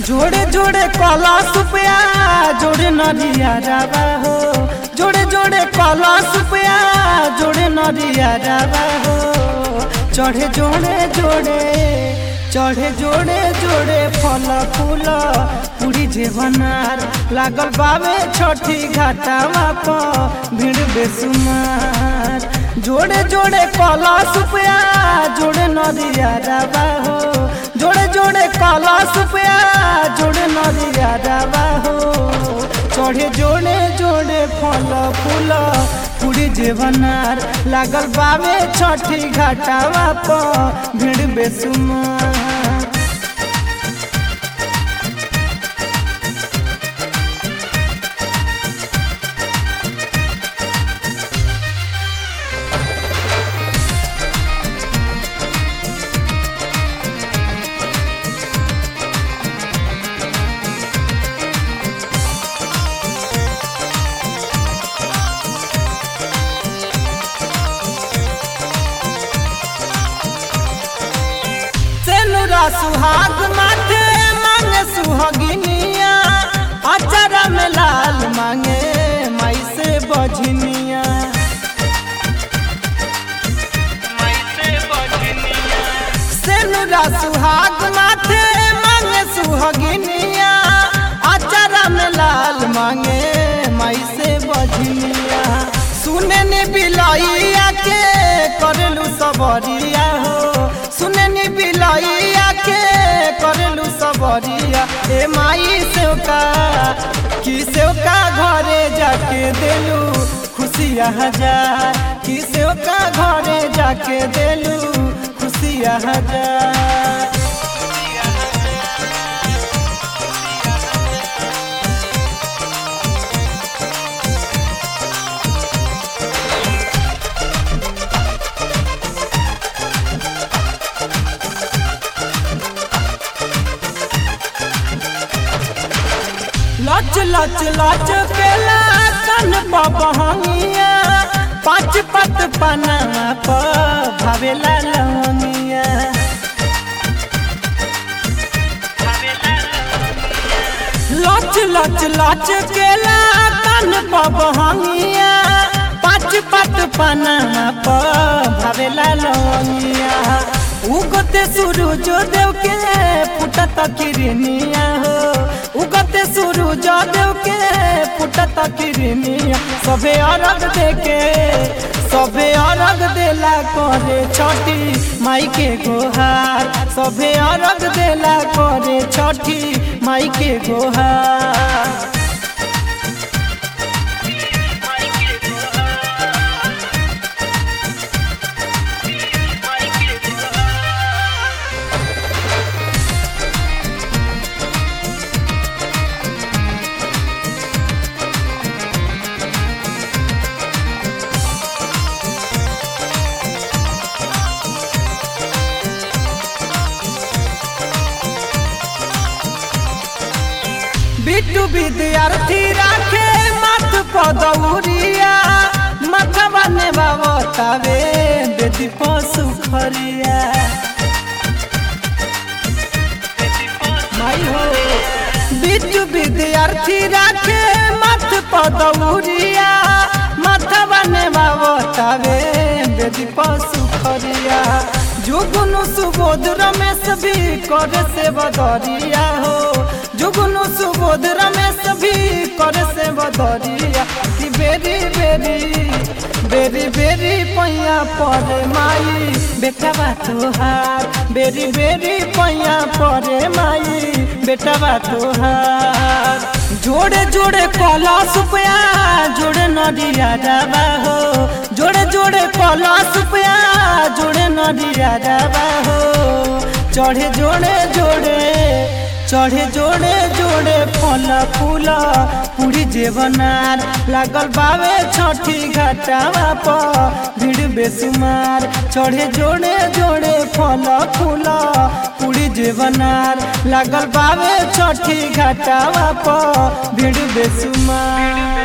जोड़े जोड़े कला सुपया जोड़े नरिया रावा हो जोड़े जोड़े कला सुपया जोड़े नरिया रावा हो चढ़े जोड़े जोड़े चढ़े जोड़े जोड़े फल फूल पूरी जेवनार लागल बावे छठी घाटावा प भीड़ बेसुमार जोड़े जोड़े कला सुपया जोड़े नदिया रावा हो जोड़े जोड़े कला सुपया जोड़े नदिया रावा हो चढ़े जोड़े जोड़े फल फूल पूरी जेवनार लागल बावे छठी घाटावा प भीड़ बेसुमार सेनुरा सुहाग माथे मांगे सुहागिनिया अचारा में लाल मांगे माई से बजनिया सेनुरा सुहाग माथे मांगे सुहागिनिया अचारा में लाल मांगे माई से बजनिया सुने ने बिलैया के करलू सबरिया हो सुने ने बिलैया के करलू सबरिया ए माई से का कि से का घरे जाके देलू खुशिया हजार कि से का घरे जाके देलू खुशिया हजार लच लच लच केला कन बहंगिया पाँच पत पना प भावेला लवंगिया लच लच लच केला कन बहंगिया पाँच पत पना प भावेला लवंगिया उगते सूरज देव के फुटत किरनिया हो उगते सूरज देव के फुटत किरनिया सबे अरग देके सबे अरग देला करे छठी माई के गोहार सबे अरग देला करे छठी माई के गोहार बिट्टू विद्यार्थी राखे मत पदौरिया मथवा ने बाबतावे बेदी पशु खरिया माई हो बिट्टू विद्यार्थी राखे मत पदौरिया मथवा ने बाबतावे बेदी पशु खरिया जुगुनु सुबोध रमेश भी करे से बदरिया हो जुगुनु सुबोध रमेश भी करे से बदरिया कि बेरी बेरी बेरी बेरी पैया परे माई बेटा बा तोहार बेरी बेरी पैया परे माई बेटा बा तोहार जोड़े जोड़े कला सुपया जोड़े नदिया जाबा हो जोड़े जोड़े कला सुपया जोड़े नदिया जाबा हो चढ़े जोड़े जोड़े चढ़े जोड़े जोड़े फल फूल पूरी जेवनार लागल बावे छठी घाटावा प भीड़ बेसुमार चढ़े जोड़े जोड़े फल फूल पूरी जेवनार लागल बावे छठी घाटावा प भीड़ बेसुमार